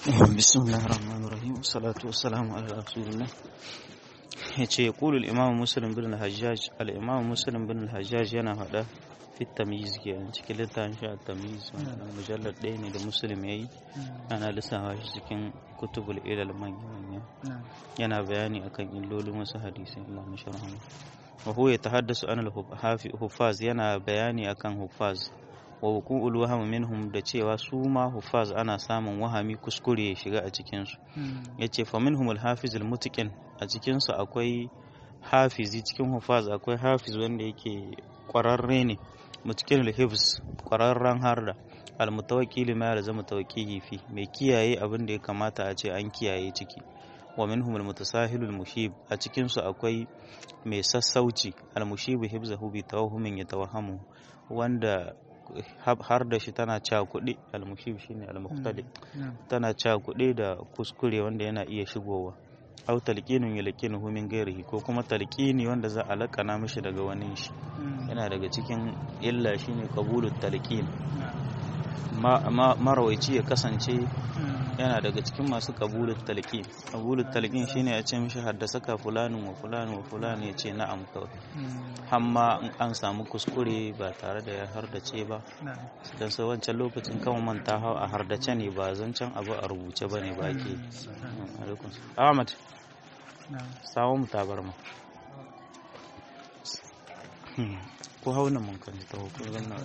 بسم الله الرحمن الرحيم والصلاة والسلام على رسول الله yace yaqulu al-imam muslim bin al-hajjaj al-imam muslim bin al-hajjaj yana hada fi tamyiz kenan cikin littafin shi at-tamyiz wannan mujallad ɗaya ne da muslim yayi ana lissafa shi cikin kutubul ilal manya manya yana bayani akan illolin wasu hadisi Allah musharrahu wa huwa yatahaddasu an al-huffaz yana bayani akan huffaz wa wuqu'ul waham minhum da cewa su ma huffaz ana samun wahami kuskure ya shiga a cikin su yace fa minhum al-hafiz al-mutqin a cikin su akwai hafizi cikin huffaz akwai hafiz wanda yake kwararre ne mutqin al-hifz kwararren harda al-mutawakkil ma ya zama tawakkihi fi mai kiyaye abin da ya kamata a ce an kiyaye ciki wa minhum al-mutasahilul mushib a cikin su akwai mai sassauci al-mushib hibzahu bi tawahhumin yatawahhamu wanda har da shi tana cakuɗe almushib shine almuqtadi tana cakuɗe da kuskure wanda yana iya shigowa aw talqinun yalqinuhu min ghairihi ko kuma talqini wanda za a lakana mishi daga wani shi yana daga cikin illa shine qabulut talqin marawaici ya kasance yana daga cikin masu qabulut talqin qabulut talqin shine a ce mishi haddasa ka fulanin wa fulanin wa fulanin ya ce na'am kawai hamma an samu kuskure ba tare da ya hardace ba don sai wancan lokacin kan manta hau a hardace ne ba zancen abu a rubuce ba ne ba ke ahmad sawon mu tabarma ko hauna mun kan ta hukun zanna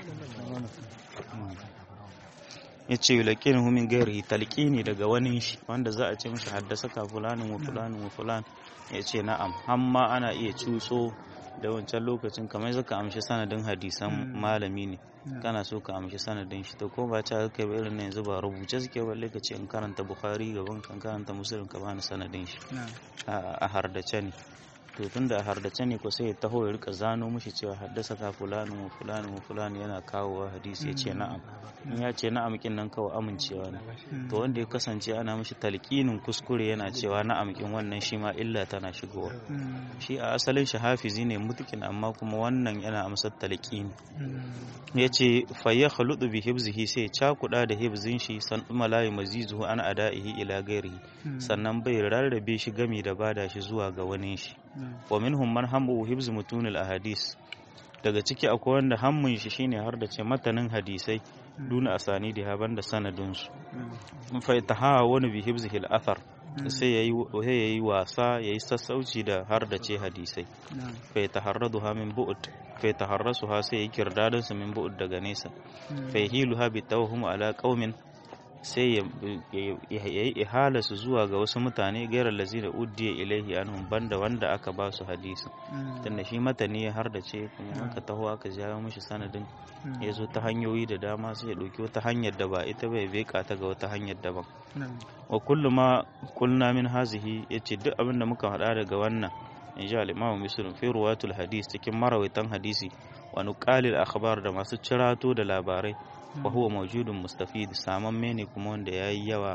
ya ce yulakin humin gairi talqini daga wani shi wanda za a ce mishi haddasa ka fulanin wa fulanin wa fulan ya ce na'am hamma ana iya cutso da wancan lokacin kamar zaka amshi sanadin hadisan malami ne kana so ka amshi sanadin shi to ko ba ta kai ba irin yanzu ba rubuce suke balle ka ce in karanta bukhari gaban kan karanta muslim ka bani sanadin shi a hardace ne to tunda a hardace ne ko sai ya taho ya rika zano mishi cewa haddasa ka fulani wa fulani wa fulani yana kawowa hadisi ya ce na'am in ya ce na'am kin nan kawai amincewa ne to wanda ya kasance ana mishi talqinin kuskure yana cewa na'am kin wannan shi ma illa tana shigowa shi a asalin shi hafizi ne mutukin amma kuma wannan yana amsar talqini ya ce fa ya khaludu bi hibzihi sai cakuda da hibzin shi san malayi mazizuhu an ada'ihi ila gairihi sannan bai rarrabe shi gami da bada shi zuwa ga wani shi wa minhum man hamu hibz mutunil ahadis daga ciki akwai wanda hammun shi shine har da ce matanin hadisai duna asani da haban da sanadin su fa tahawa wani bi hibzihi al-athar sai yayi yayi wasa yayi sassauci da har da ce hadisai fa taharraduha min bu'd fa taharrasuha sai yayi kirdadin su min bu'd daga nesa fa yahiluha bi tawhum ala qaumin sai ya yi ihalarsu zuwa ga wasu mutane gairar lazina uddiya ilaihi anhum banda wanda aka ba su hadisi tunda shi matani har da ce kuma aka taho aka jawo mishi sanadin ya zo ta hanyoyi da dama sai ya ɗauki wata hanyar da ba ita bai beka ta ga wata hanyar daban wa kullu ma kulna min hazihi yace duk abin da muka faɗa daga wannan in ji al-imamu muslim fi ruwatul hadis cikin marawaitan hadisi wa nuqalil akhbar da masu cirato da labarai wa huwa mawjudun mustafid samamme ne kuma wanda yayi yawa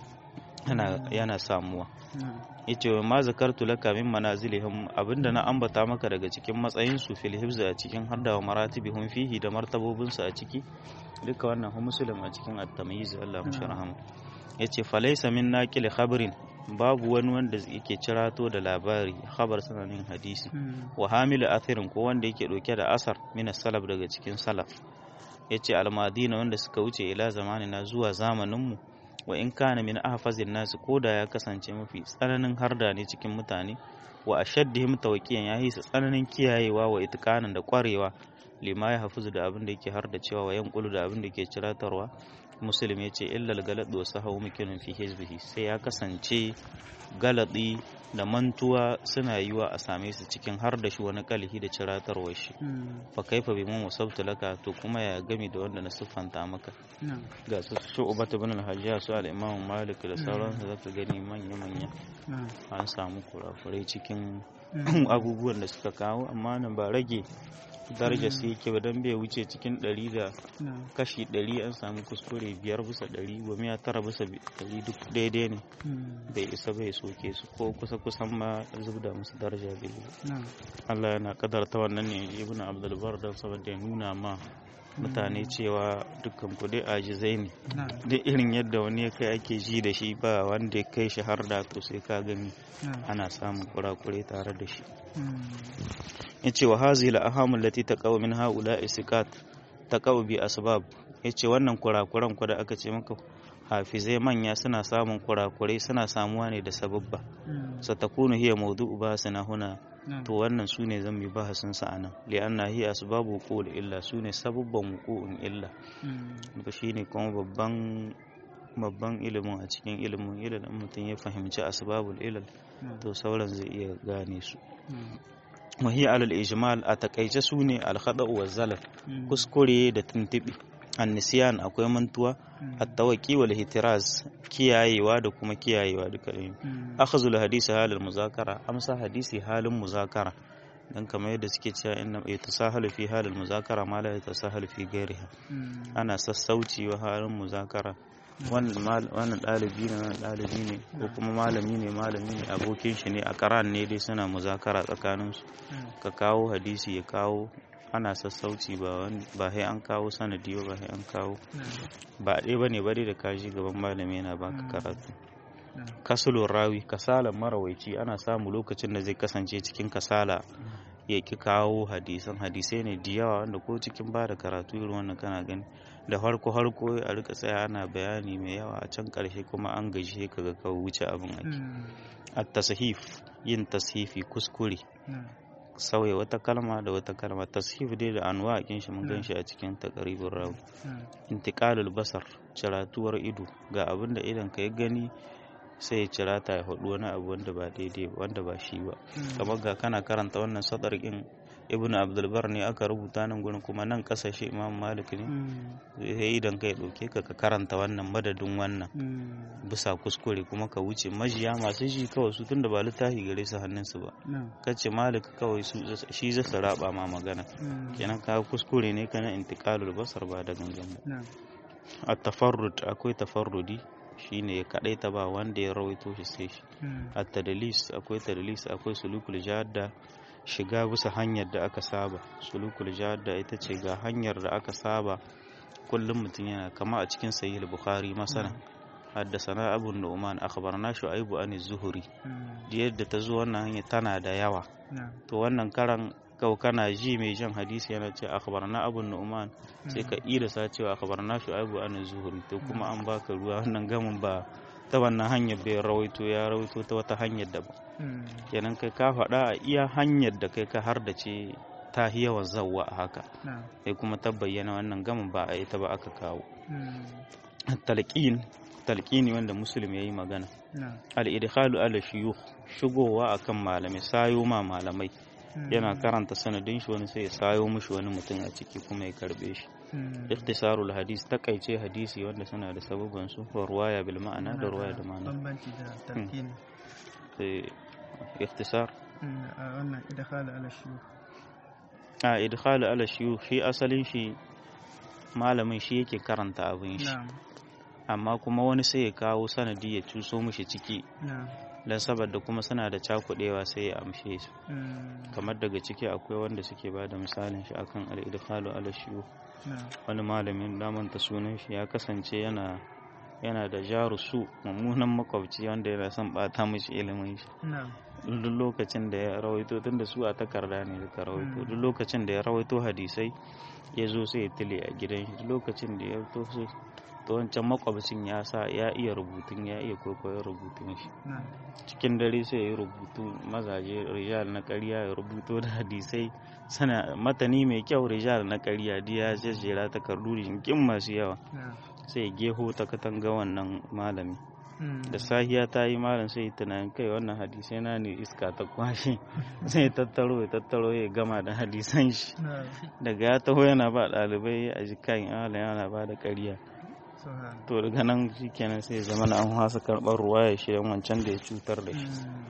yana samuwa yace wa ma zakartu laka min manazilihim abinda na ambata maka daga cikin matsayin su fil hifz a cikin hadda wa maratibihum fihi da martabobin su a ciki duka wannan hu muslim a cikin at-tamyiz Allah musharaham yace falaysa min naqil khabrin babu wani wanda yake cirato da labari khabar sananin hadisi wa hamilu athirin ko wanda yake dauke da asar min salaf daga cikin salaf ya ce almadina wanda suka wuce ila zamanina zuwa zamaninmu wa in kana min ahfazin nasu ko da ya kasance mafi tsananin harda ne cikin mutane wa ashaddihim tawqiyan ya yi tsananin kiyayewa wa itqanan da kwarewa lima ya hafizu da abin da yake harda cewa wa yanqulu da abin da yake ciratarwa muslim ya ce illal galad wa sahawu mukinin fi hizbihi sai ya kasance galadi da mantuwa suna yiwa a same su cikin har da shi wani kalihi da ciratarwar shi fa kaifa bi mun wasabtu laka to kuma ya gami da wanda na siffanta maka ga su shu'bat ibn al-hajjaj su al-imam malik da sauransu zaka gani manya manya an samu kurakurai cikin abubuwan da suka kawo amma nan ba rage daraja su yake ba don bai wuce cikin ɗari da kashi ɗari an samu kuskure biyar bisa ɗari goma tara bisa ɗari duk daidai ne bai isa bai soke su ko kusa kusan ma zubda musu daraja bai Allah yana kadarta wannan ne ibn abdulbar don saboda ya nuna ma mutane cewa dukkan ku dai ajizai ne na'am duk irin yadda wani ya kai ake ji da shi ba wanda ya kai shi har da to sai ka gani na'am ana samun kurakure tare da shi Mm. yace wa hazihi al-aham allati taqaw min haula isikat taqaw bi asbab yace wannan kurakuran ku da aka ce maka hafizai manya suna samun kurakurai suna samuwa ne da sababba Mm. satakunu hiya mawdu'u bahasina huna na'am to wannan sune zan yi bahasin sa anan li'anna hiya asbabu wuqul illa sune sababban wuqu'un illa Mm. ba shine kuma babban babban ilimin a cikin ilimin ilimin mutum ya fahimci asbabul ilal na'am to sauran zai iya gane su Mm. وهي على الإجمال أتكيج سوني الخطأ والزلل Mm. kuskure da tuntuɓe annisiyan akwai mantuwa Mm. attawaki wal ihtiraz kiyayewa da kuma kiyayewa duka ɗaya Mm. akhazul hadisi halal muzakara amsa hadisi halin muzakara dan kamar yadda suke cewa inna yatasahalu fi halil muzakara ma la yatasahalu fi ghairiha Mm. ana sassauci wa halin muzakara wannan mal- wannan ɗalibi ne wannan ɗalibi ne ko kuma malami ne malami ne abokin shi ne a karan ne dai suna muzakara tsakaninsu Mm. ka kawo hadisi ya kawo ana sassauci ba wani ba sai an kawo sanadi ba ba sai an kawo na'am ba ɗaya ba ne bari da kaji gaban malami yana baka Mm. karatu na'am kasulun rawi kasalan marawaici ana samu lokacin da zai kasance cikin kasala ya ki kawo hadisan hadisai ne da yawa wanda ko cikin ba da karatu irin wannan kana gani da harko harko a rika tsaya ana bayani mai yawa a can karshe kuma an gaji ka ga ka wuce abin ake Mm. at tasahif yin tashifi kuskure na'am sauya wata kalma da wata kalma tashif dai da anwa a shi mun Mm. gan shi a cikin taqribur rawi na'am intiqalul basar ciratuwar ido ga abin da idan ka ya gani sai ya cirata ya faɗi wani abu wanda ba daidai ba wanda ba shi ba Mm. kamar ga kana karanta wannan sadar in ibnu abdulbar ne aka rubuta nan gurin kuma nan kasashe imam malik ne Mm. sai idan ka ya ɗauke ka ka karanta wannan madadin wannan Mm. bisa kuskure kuma ka wuce majiya masu ji kawai su tunda ba littafi gare su hannunsu ba na'am kace malik kawai su shi zai su raba ma magana Mm. kenan ka kuskure ne kana intiqalul basar ba da gangan ba na'am at-tafarrud akwai tafarrudi shine ya kadaita ba wanda ya rawaito shi sai shi Mm. at-tadlis akwai tadlis akwai sulukul jadda shiga bisa hanyar da aka saba sulukul jadda ita ce ga hanyar da aka saba kullum mutum yana kama a cikin sahih bukhari masana حدثنا أبو النعمان أخبرنا شعيب عن الزهري Mm. da yadda ta zo wannan hanya tana da yawa na'am to wannan karan kau kana ji mai jan hadisi yana ce akhbarna abu nu'man sai ka ida sa cewa akhbarna shu'aibu an zuhuri to kuma an baka ruwa wannan gamin ba ta wannan hanyar bai rawaito ya rawaito ta wata hanyar daban Mm. kenan kai ka faɗa a iya hanyar da kai ka har da ce ta hi yawan zawwa a haka na'am sai kuma ta bayyana wannan gamin ba a ita ba aka kawo Mm. talqin talqini wanda muslim yayi magana na'am al-idkhalu ala shuyukh shigowa akan malamai sayo ma malamai Mm. yana karanta sanadin shi wani sai ya sayo mishi wani mutum a ciki kuma ya karbe shi Mm. ikhtisarul hadis takaice hadisi wanda suna da sababan su wa ruwaya bil ma'ana da ruwaya da ma'ana bambanci da tarkini sai ikhtisar Mm, a wannan idakhala ala shuyukh a idkhalu ala shuyukh shi asalin shi malamin shi yake karanta abin shi na'am amma kuma wani sai ya kawo sanadi ya cuso mishi ciki na'am dan saboda kuma suna da cakudewa sai ya amshe su Mm. kamar daga ciki akwai wanda suke ba da misalin shi akan al-idkhalu ala shuyukh na'am wani malamin damanta sunan shi ya kasance yana yana da jaru su mummunan makwabci wanda yana son bata mishi ilimin shi na'am duk lokacin da ya rawaito tunda su a takarda ne da rawaito Mm. duk lokacin da ya rawaito hadisai ya zo sai ya tile a gidan shi duk lokacin da ya to sai to wancan makwabcin ya sa ya iya rubutun ya iya kwaikwayon rubutun shi na'am cikin dare sai ya yi rubutu mazaje rijal na ƙarya ya rubuto da hadisai sana matani mai kyau rijal na ƙarya diya jejjera takardu jinkin masu yawa na'am sai ya geho ta katanga wannan malami Mm. da sahiya ta yi malam sai ya tunanin kai wannan hadisai na ne iska ta kwashe sai ya tattaro ya tattaro ya gama da hadisan shi na'am daga ya taho yana ba ɗalibai a jikan yana yana ba da ƙarya subhan to daga nan shikenan sai ya zama na an hasa karɓar ruwa ya shi wancan da ya cutar da shi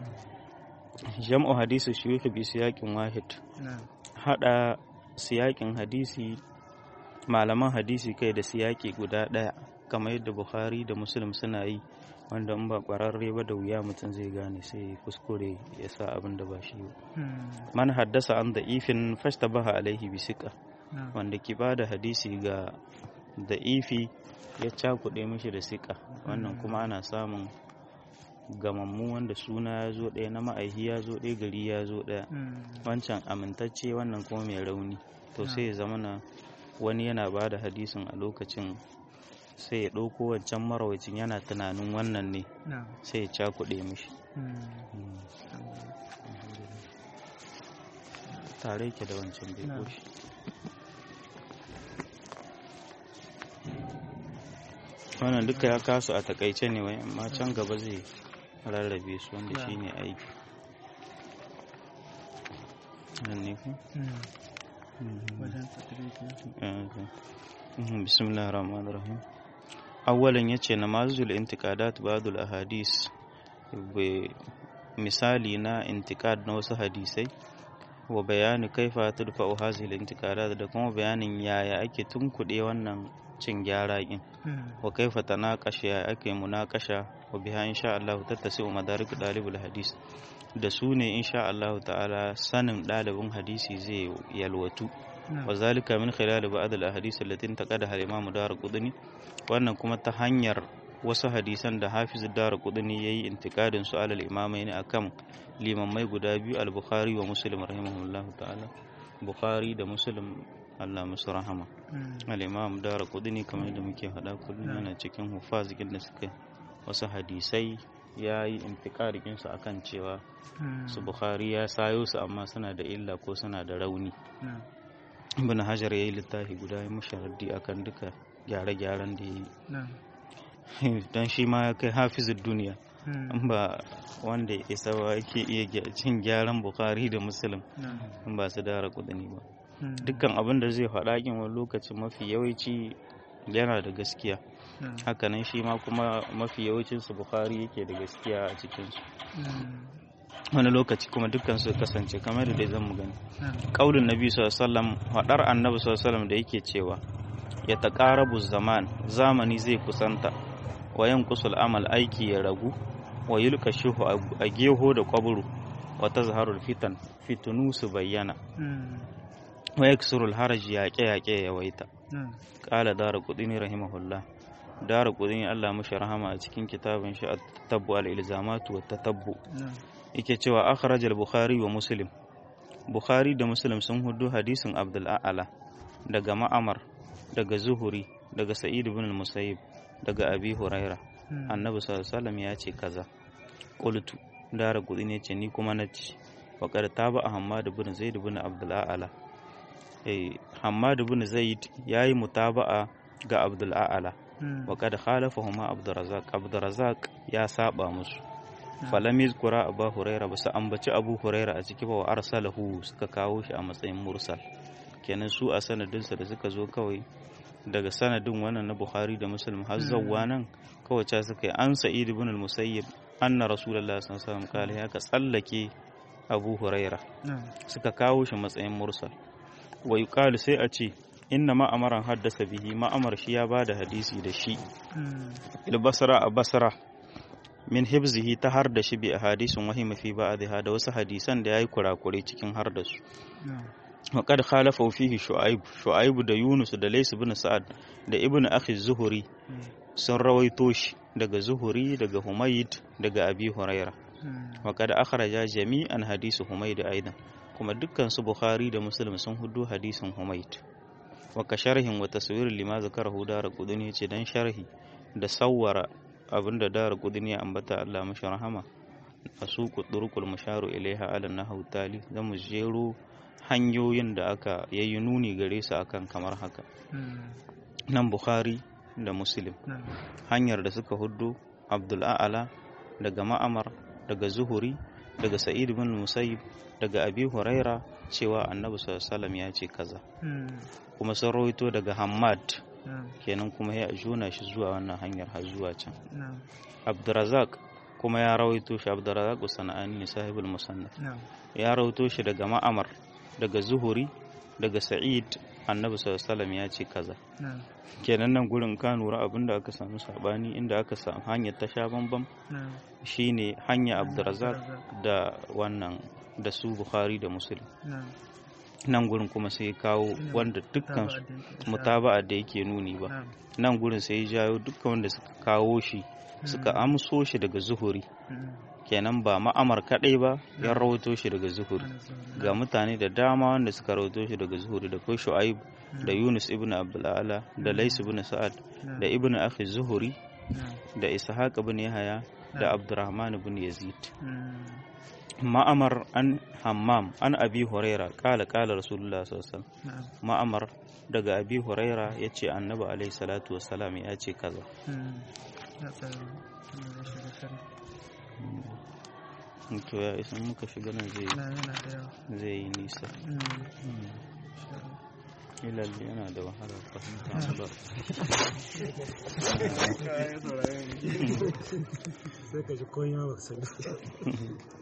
Mm. jam'u hadisi shuyukh bi siyakin wahid na'am hada siyakin hadisi malaman hadisi kai da siyaki guda daya kamar yadda bukhari da muslim suna yi wanda in ba kwararre ba da wuya mutum zai gane sai ya kuskure ya sa abin da ba shi ba Mm. man haddasa an da ifin fashtabaha alaihi bi siqa na'am wanda ke ba da hadisi ga da ifi ya cakuɗe mishi da siƙa wannan kuma ana samun gamammu wanda suna ya zo ɗaya na ma'aihi ya zo ɗaya gari ya zo ɗaya Mm. wancan amintacce wannan kuma mai rauni to sai ya zama na wani yana ba da hadisin a lokacin sai ya ɗauko wancan marawacin yana tunanin wannan ne na'am sai ya cakuɗe mishi Mm. tare yake da wancan bai Na'am. koshi wannan duka ya kasu a takaice ne wai amma can gaba zai rarrabe su wanda Na'am. shi ne aiki nan ne ku? Mm. Mhm. wajen tattare Mhm, bismillahir rahmanir rahim awwalan yace namazul intiqadat ba'dul ahadis bi- misali na intiqad na wasu hadisai wa bayani kaifa tudfa'u hadhihi al-intiqadat da kuma bayanin yaya ake tunkuɗe wannan cin gyara din Mm. wa kaifa tanaqasha ya ake munakasha wa biha insha Allah tattasi'u madarik dalibul hadis da su ne insha Allah ta'ala sanin ɗalibin hadisi zai yalwatu na'am وذلك من خلال بعض الأحاديث التي انتقدها الإمام دار قطني wannan kuma ta hanyar wasu hadisan da hafiz dar qudni yayi intikadin su alal imamai ne akan limammai guda biyu al-bukhari wa muslim rahimahullahu ta'ala bukhari da muslim Allah musu rahama Mm. al-imam dar qudni kamar yadda muke faɗa kullum Na'am. yana cikin hufazikin da suka wasu hadisai yayi intikadin su akan cewa Mm. su bukhari ya sayo su amma suna da illa ko suna da rauni na'am ibn hajar ya yi littafi guda ya mushi raddi akan duka gyare-gyaren da ya na'am yi don shi ma ya kai hafizin duniya Mm. in ba wanda ya isa ba yake iya gya- cin gyaran bukari da musulun na'am in ba su dara kudini ba Mm. dukkan abin da zai faɗa kin wani lokacin mafi yawanci yana da gaskiya na'am hakanan shi ma kuma mafi yawancinsu bukari yake da gaskiya a cikinsu Mm. wani lokaci kuma dukkan su kasance kamar da dai zan mu gani na'am kaulin nabi sallallahu faɗar annabi sallallahu da yake cewa ya taqarabu zaman zamani zai kusanta wa yanqusul amal aiki ya ragu wa yulka shuhu a geho da kwaburu wa tazharul fitan fitunu su bayyana Mm. wa yaksurul haraj yaƙe yaƙe ya waita na'am qala dara qudini rahimahullah dara qudini Allah mashi rahama a cikin kitabin shi at-tatabbu al-ilzamatu wa tatabbu na'am yake cewa akhraj al-bukhari wa muslim bukhari da muslim sun hudu hadisin abdul a'la daga ma'amar daga zuhuri daga sa'id ibn al-musayyib daga abi huraira Mm. annabi sallallahu alaihi wasallam ya ce kaza qultu dara gudi ne ce ni kuma nace wa qad taba hammad ibn zaid ibn abdul a'la eh hammad ibn zaid yayi mutaba'a ga abdul a'la Mm. wa qad khalafahuma abdul razzaq abdul razzaq ya saba musu Na'am. falam yuzkura abu huraira ba su ambaci abu huraira a ciki ba wa arsalahu suka kawo shi a matsayin mursal kenan su a sanadinsa da suka zo kawai daga sanadin wannan na bukhari da muslim har zawwa nan kawai ca suka yi an sa'id ibn al-musayyib anna rasulullahi sallallahu alaihi wasallam kala ya ka tsallake abu huraira na'am suka kawo shi matsayin mursal wa yuqalu sai a ce inna ma'amaran haddasa bihi ma'amar shi ya bada hadisi da shi Mm. ilbasara a basra min hibzihi ta har da shi bi a hadisin wahima fi ba'dha da wasu hadisan da yayi kurakure cikin har da su na'am wa qad khalafa fihi shu'aib shu'aib da yunus da lays ibn sa'ad da ibn akhi zuhuri Mm. sun rawaito shi daga zuhuri daga humayd daga abi huraira Mm. wa qad akhraja jami'an hadisu humayd aidan kuma dukkan su bukhari da muslim sun hudu hadisin humayd wa ka sharhin wa taswirin lima zakarahu dara qudni ce dan sharhi da sawwara abinda dara qudni ya ambata Allah mashi rahama asuqu turqul musharu ilaiha ala nahwu tali zamu jero hanyoyin da aka yayi nuni gare su akan kamar haka Mm. nan bukhari da muslim na'am hanyar da suka huddo abdul a'ala daga ma'amar daga zuhuri daga sa'id bin musayyib daga abi huraira cewa annabi sallallahu alaihi wasallam ya ce kaza Mm. kuma sun rawaito daga hammad na'am kenan kuma ya juna shi zuwa wannan hanyar har zuwa can na'am abdurazak kuma ya rawaito shi abdurazak sana'ani ne sahibul musannaf na'am ya rawaito shi daga ma'amar daga zuhuri daga sa'id annabi sallallahu alaihi wasallam ya ce kaza na'am kenan nan gurin ka nura abinda aka samu sabani inda aka samu hanyar ta sha bambam na'am shine hanya abdurazak Abdurrazzaq. da wannan da su bukhari da muslim na'am nan gurin kuma sai ya kawo wanda dukkan su mutaba'a da yake nuni ba na'am nan gurin sai ya jawo dukkan wanda suka kawo shi suka amso shi daga zuhuri mm, kenan ba ma'amar kadai ba ya Na'am. rawaito shi daga zuhuri ana zuhuri, ga mutane da dama wanda suka rawaito shi daga zuhuri da kai shu'aib da yunus ibn abdul'ala da lais ibn sa'ad na'am, da ibn akhi zuhuri na'am, da ishaq ibn yahaya da abdurrahman ibn yazid mm, ma'amar an hammam an abi huraira kala kala rasulullah sallallahu alaihi wasallam na'am, ma'amar daga abi huraira yace annabi alaihi salatu wassalam ya ce kaza mm, ya tsaya, wannan ya shiga kare. to ya isa muka shiga nan zai Na yana da yawa. zai yi nisa Mm, insha Allah. ilal yana da wahala fahimta ba sai ka ji koyi ma ba ka sani